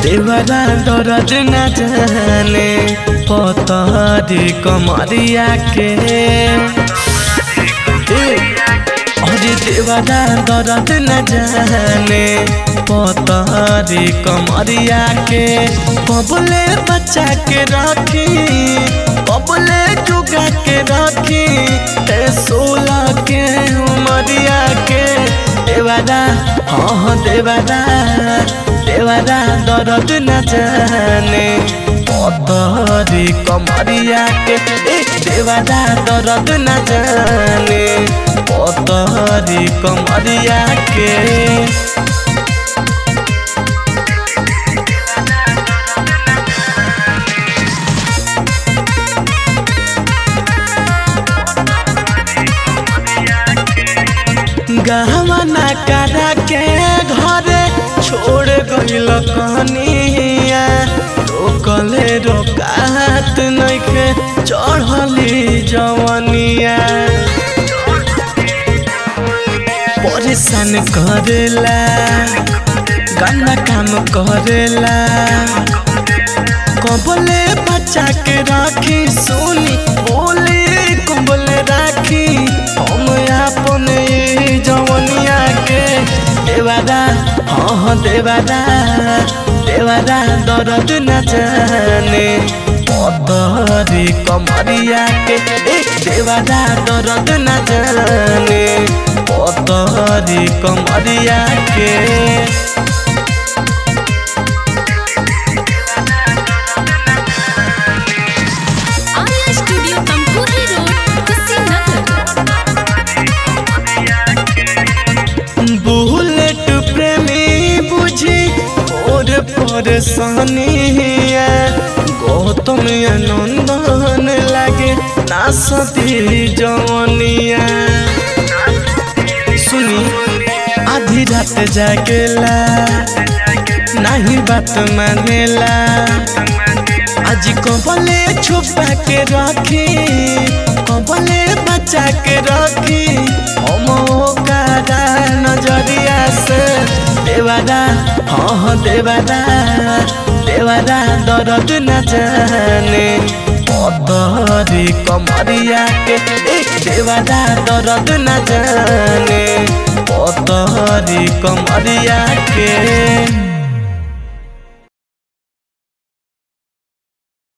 देवरा दर्द न जाने पतरी कमरिया के अरे देवरा दर्द न जाने पतरी कमरिया के कबले बच्चा के रखी कबले जुगा के रखी ए सोलह के उमरिया के देवरा हाँ हाँ देवरा देवरा दर्द न जाने पतरी कमरिया के ए देवरा दर्द न जाने पतरी कमरिया के गहना करा के घरे छोड़ गइल कनिया रोकले रोकात नइखे चढ़ली जवनिया परेशान करेला गन्ना काम करेला कबले बच्चा के राखी सुनी बोले कबले राखी हम अपन ई जवनिया के देवादा हाँ हाँ देवादा देवादा दर्द न जाने पतरी कमरिया के ए देवादा दर्द न जाने पतरी कमरिया के Arya studio Tamkuhi road Kushinagar bullet प्रेमी बुझी और परेशानिया गौतम नंदन लागे नासती जवनिया सुनी आधी रात जागेला नहीं बात मानेला आज कबले छुपा के रखी कबले बचा के रखी हम ओकरा नजरिया से देवादा हाँ हाँ देवादा देवादा दर्द न जाने पतरी कमरिया के ए देवादा दर्द न जाने पतरी कमरिया के